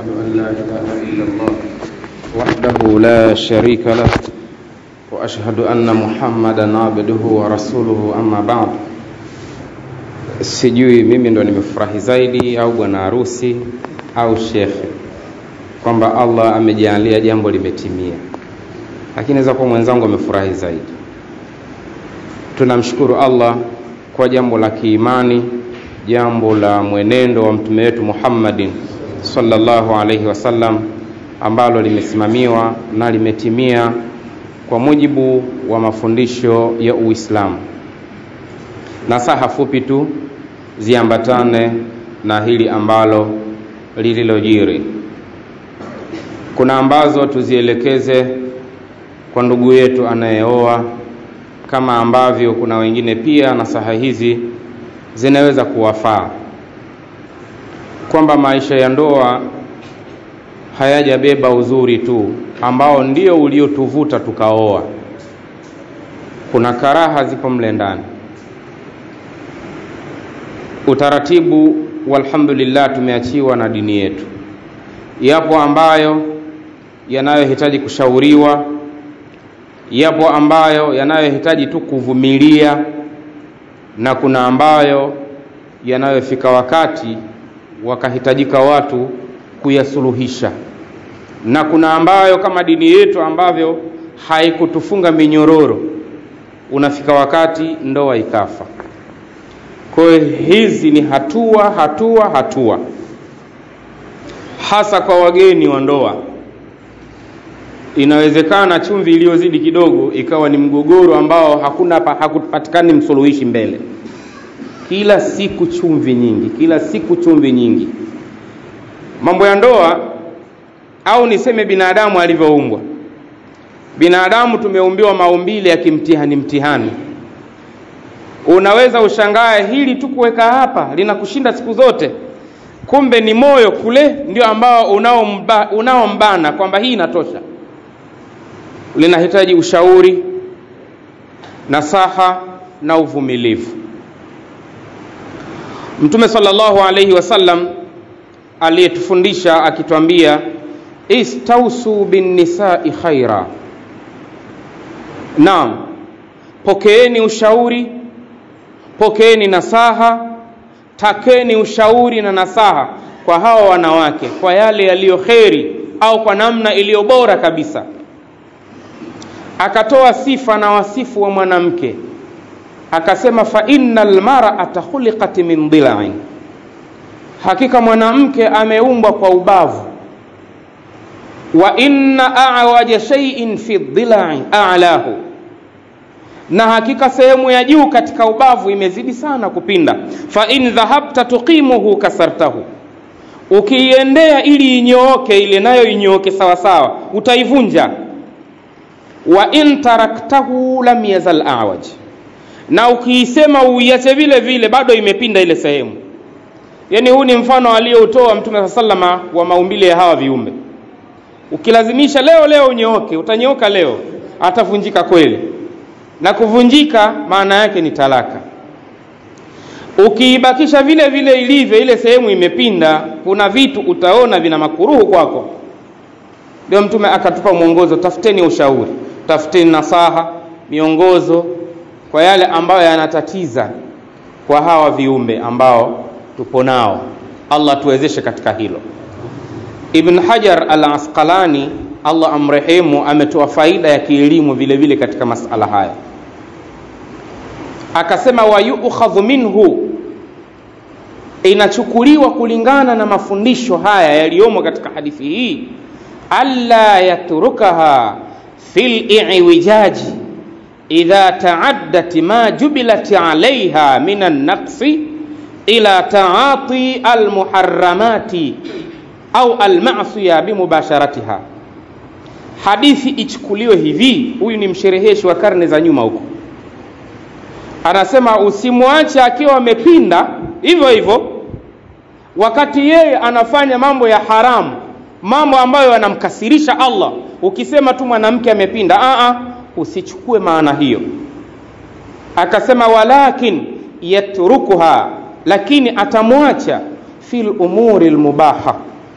وأشهد أن لا إله إلا الله وحده لا شريك له وأشهد أن محمدا عبده ورسوله أما بعد sijui mimi ndo nimefurahi zaidi au bwana harusi au shekhe kwamba allah amejalia jambo limetimia lakini naweza kuwa mwenzangu amefurahi zaidi tunamshukuru allah kwa jambo la kiimani jambo la mwenendo wa mtume wetu muhammadin sallallahu alaihi wasallam ambalo limesimamiwa na limetimia kwa mujibu wa mafundisho ya uislamu nasaha fupi tu ziambatane na hili ambalo lililojiri kuna ambazo tuzielekeze kwa ndugu yetu anayeoa kama ambavyo kuna wengine pia nasaha hizi zinaweza kuwafaa kwamba maisha ya ndoa hayajabeba uzuri tu ambao ndio uliotuvuta tukaoa kuna karaha zipo mle ndani utaratibu walhamdulillah tumeachiwa na dini yetu yapo ambayo yanayohitaji kushauriwa yapo ambayo yanayohitaji tu kuvumilia na kuna ambayo yanayofika wakati wakahitajika watu kuyasuluhisha na kuna ambayo kama dini yetu ambavyo haikutufunga minyororo unafika wakati ndoa ikafa kwa hiyo hizi ni hatua hatua hatua hasa kwa wageni wa ndoa inawezekana chumvi iliyozidi kidogo ikawa ni mgogoro ambao hakuna hakupatikani msuluhishi mbele kila siku chumvi nyingi kila siku chumvi nyingi mambo ya ndoa au niseme binadamu alivyoumbwa binadamu tumeumbiwa maumbile ya kimtihani mtihani unaweza ushangae hili tu kuweka hapa linakushinda siku zote kumbe ni moyo kule ndio ambao unaombana unao kwamba hii inatosha linahitaji ushauri nasaha na uvumilivu mtume salllahu alaihi wasallam aliyetufundisha akitwambia istausu binnisai khaira naam pokeeni ushauri pokeeni nasaha takeni ushauri na nasaha kwa hawa wanawake kwa yale yaliyo kheri au kwa namna iliyo bora kabisa akatoa sifa na wasifu wa mwanamke akasema fa inna lmarata khuliqat min dilain hakika mwanamke ameumbwa kwa ubavu wa inna awaja shaiin fi dilai alahu na hakika sehemu ya juu katika ubavu imezidi sana kupinda fa in dhahabta tuqimuhu kasartahu ukiiendea ili inyooke ile nayo inyooke sawasawa utaivunja wa in taraktahu lam yazal awaj na ukiisema uiache vile vile bado imepinda ile sehemu yaani huu ni mfano aliyoutoa mtume saa salama wa maumbile ya hawa viumbe ukilazimisha leo leo unyooke utanyooka leo atavunjika kweli na kuvunjika maana yake ni talaka ukiibakisha vile vile ilivyo ile sehemu imepinda kuna vitu utaona vina makuruhu kwako ndio mtume akatupa mwongozo tafuteni ushauri tafuteni nasaha miongozo kwa yale ambayo yanatatiza kwa hawa viumbe ambao tupo nao allah tuwezeshe katika hilo ibn hajar al asqalani allah amrehemu ametoa faida ya kielimu vile vile katika masala haya akasema wayukhadhu minhu inachukuliwa kulingana na mafundisho haya yaliyomo katika hadithi hii alla yatrukaha fi liwijaji idha taaddat ma jubilat alaiha min annaqsi ila taati almuharamati au almasiya bimubasharatiha hadithi ichukuliwe hivi huyu ni mshereheshi wa karne za nyuma huko anasema usimwache akiwa amepinda hivyo hivyo wakati yeye anafanya mambo ya haramu mambo ambayo yanamkasirisha allah ukisema tu mwanamke amepinda Aa, usichukue maana hiyo akasema walakin yatrukuha lakini atamwacha fi lumuri lmubaha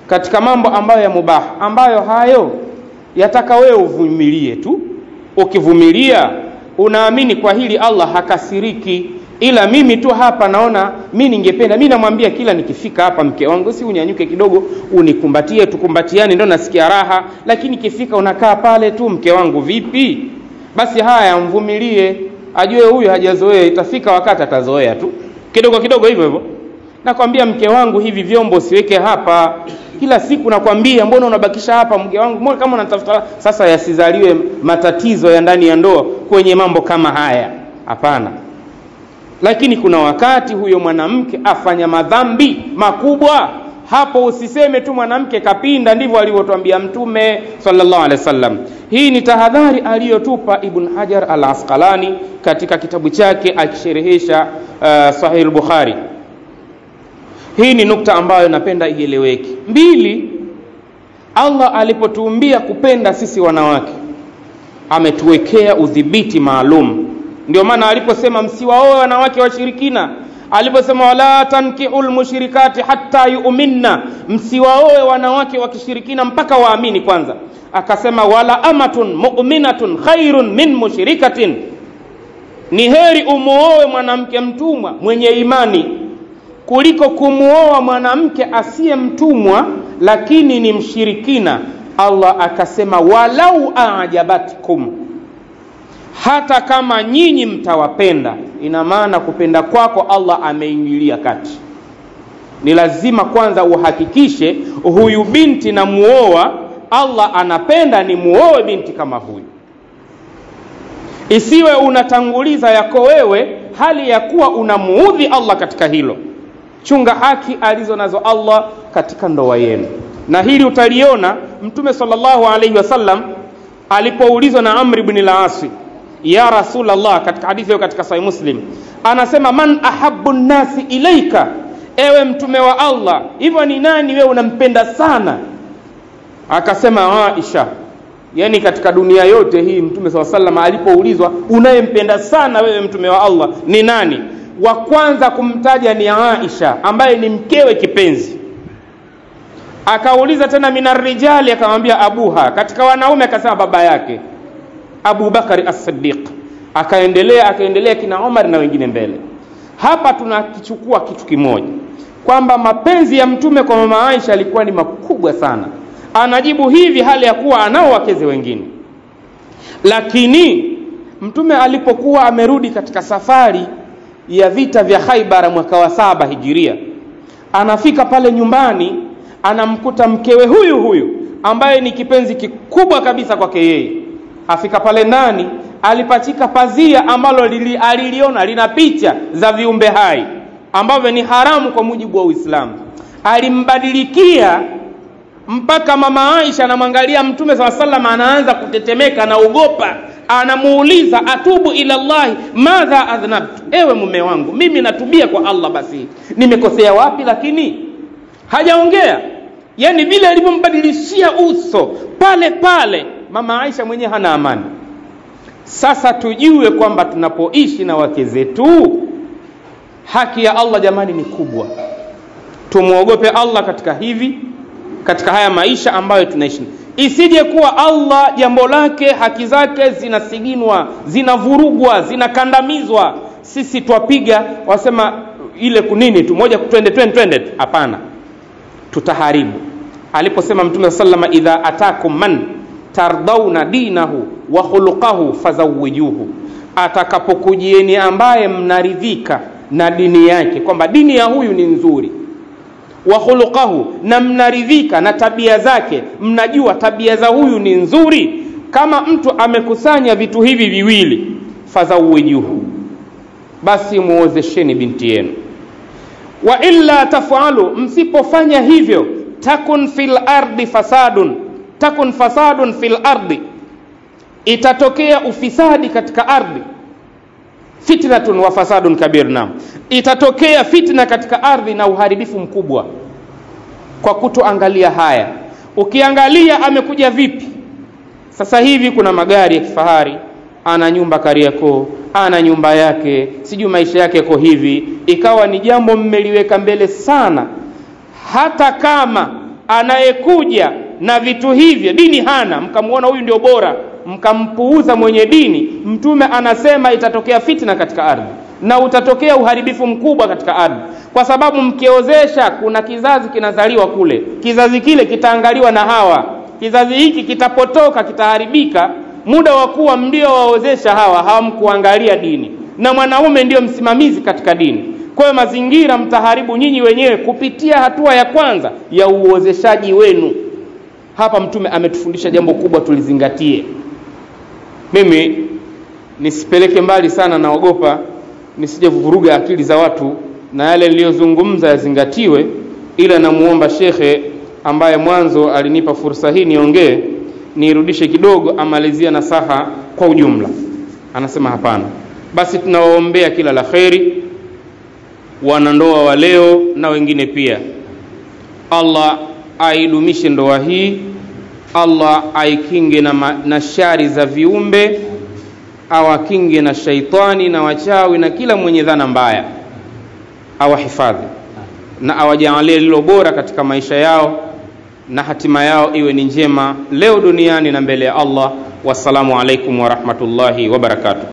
katika mambo ambayo ya mubah ambayo hayo yataka wewe uvumilie tu ukivumilia unaamini kwa hili allah hakasiriki ila mimi tu hapa naona mi ningependa mi namwambia kila nikifika hapa mke wangu si unyanyuke kidogo unikumbatie tukumbatiane ndo nasikia raha lakini ikifika unakaa pale tu mke wangu vipi basi haya mvumilie ajue huyu hajazoea itafika wakati atazoea tu kidogo kidogo hivyo hivyo nakwambia mke wangu hivi vyombo siweke hapa kila siku nakwambia mbona unabakisha hapa mke wangu mbona kama unatafuta sasa yasizaliwe matatizo ya ndani ya ndoa kwenye mambo kama haya hapana lakini kuna wakati huyo mwanamke afanya madhambi makubwa hapo usiseme tu mwanamke kapinda ndivyo alivyotwambia mtume sallallahu alaihi wasallam hii ni tahadhari aliyotupa ibn hajar al asqalani katika kitabu chake akisherehesha uh, sahih bukhari hii ni nukta ambayo napenda ieleweke mbili allah alipotuumbia kupenda sisi wanawake ametuwekea udhibiti maalum ndio maana aliposema msiwaoe wanawake washirikina aliposema wala tankihu lmushrikati hatta yuminna msiwaoe wanawake wa kishirikina mpaka waamini kwanza akasema wala amatun muminatun khairun min mushrikatin ni heri umuoe mwanamke mtumwa mwenye imani kuliko kumuoa mwanamke asiye mtumwa lakini ni mshirikina allah akasema walau ajabatkum hata kama nyinyi mtawapenda ina maana kupenda kwako allah ameingilia kati ni lazima kwanza uhakikishe huyu binti na muoa allah anapenda ni muoe binti kama huyu isiwe unatanguliza yako wewe hali ya kuwa unamuudhi allah katika hilo chunga haki alizo nazo allah katika ndoa yenu na hili utaliona mtume salllahu alaihi wasallam alipoulizwa na amri bni lasi ya rasulllah katika hadithi hiyo katika sahih muslim anasema man ahabu nnasi ilaika ewe mtume wa allah hivyo ni nani wewe unampenda sana akasema aisha yani katika dunia yote hii mtume saa salam alipoulizwa unayempenda sana wewe mtume wa allah ni nani wa kwanza kumtaja ni aisha ambaye ni mkewe kipenzi akauliza tena minarijali akamwambia abuha katika wanaume akasema baba yake abu bakari as-siddiq akaendelea akaendelea kina omar na wengine mbele hapa tunakichukua kitu kimoja kwamba mapenzi ya mtume kwa mama aisha yalikuwa ni makubwa sana anajibu hivi hali ya kuwa anao wakeze wengine lakini mtume alipokuwa amerudi katika safari ya vita vya khaibara mwaka wa saba hijiria anafika pale nyumbani anamkuta mkewe huyu huyu ambaye ni kipenzi kikubwa kabisa kwake yeye afika pale ndani alipachika pazia ambalo lili, aliliona lina picha za viumbe hai ambavyo ni haramu kwa mujibu wa uislamu alimbadilikia mpaka mama aisha anamwangalia mtume saa salam anaanza kutetemeka anaogopa anamuuliza atubu ila llahi madha adhnabtu ewe mume wangu mimi natubia kwa allah basi nimekosea wapi lakini hajaongea yani vile alivyombadilishia uso pale pale mama aisha mwenyewe hana amani sasa tujue kwamba tunapoishi na wake zetu haki ya allah jamani ni kubwa tumwogope allah katika hivi katika haya maisha ambayo tunaishi isije kuwa allah jambo lake haki zake zinasiginwa zinavurugwa zinakandamizwa sisi twapiga wasema ile kunini tu moja twende twende twende hapana tutaharibu aliposema mtume saa salama idha atakum man tardauna dinahu wa khuluqahu fazawijuhu atakapokujieni ambaye mnaridhika na dini yake kwamba dini ya huyu ni nzuri wa khuluqahu na mnaridhika na tabia zake mnajua tabia za huyu ni nzuri kama mtu amekusanya vitu hivi viwili fazawijuhu basi muozesheni binti yenu wa illa tafalu msipofanya hivyo takun fil ardi fasadun takun fasadun fil ardi itatokea ufisadi katika ardhi fitnatun wa fasadun kabir nam itatokea fitna katika ardhi na uharibifu mkubwa kwa kutoangalia haya ukiangalia amekuja vipi sasa hivi kuna magari ya kifahari ana nyumba kariakoo ana nyumba yake sijui maisha yake yako hivi ikawa ni jambo mmeliweka mbele sana hata kama anayekuja na vitu hivyo dini hana mkamwona huyu ndio bora mkampuuza mwenye dini mtume anasema itatokea fitna katika ardhi na utatokea uharibifu mkubwa katika ardhi kwa sababu mkiozesha kuna kizazi kinazaliwa kule kizazi kile kitaangaliwa na hawa kizazi hiki kitapotoka kitaharibika muda wa kuwa mlio waozesha hawa hawamkuangalia dini na mwanaume ndio msimamizi katika dini kwa hiyo mazingira mtaharibu nyinyi wenyewe kupitia hatua ya kwanza ya uozeshaji wenu hapa mtume ametufundisha jambo kubwa tulizingatie mimi nisipeleke mbali sana naogopa nisije vuruga akili za watu na yale niliyozungumza yazingatiwe ila namuomba shekhe ambaye mwanzo alinipa fursa hii niongee niirudishe kidogo amalizia nasaha kwa ujumla anasema hapana basi tunawaombea kila la kheri wanandoa wa leo na wengine pia allah aidumishe ndoa hii allah aikinge na, ma, na shari za viumbe awakinge na shaitani na wachawi na kila mwenye dhana mbaya awahifadhi na awajaalie lilo bora katika maisha yao na hatima yao iwe ni njema leo duniani na mbele ya allah wassalamu alaikum warahmatullahi wabarakatuh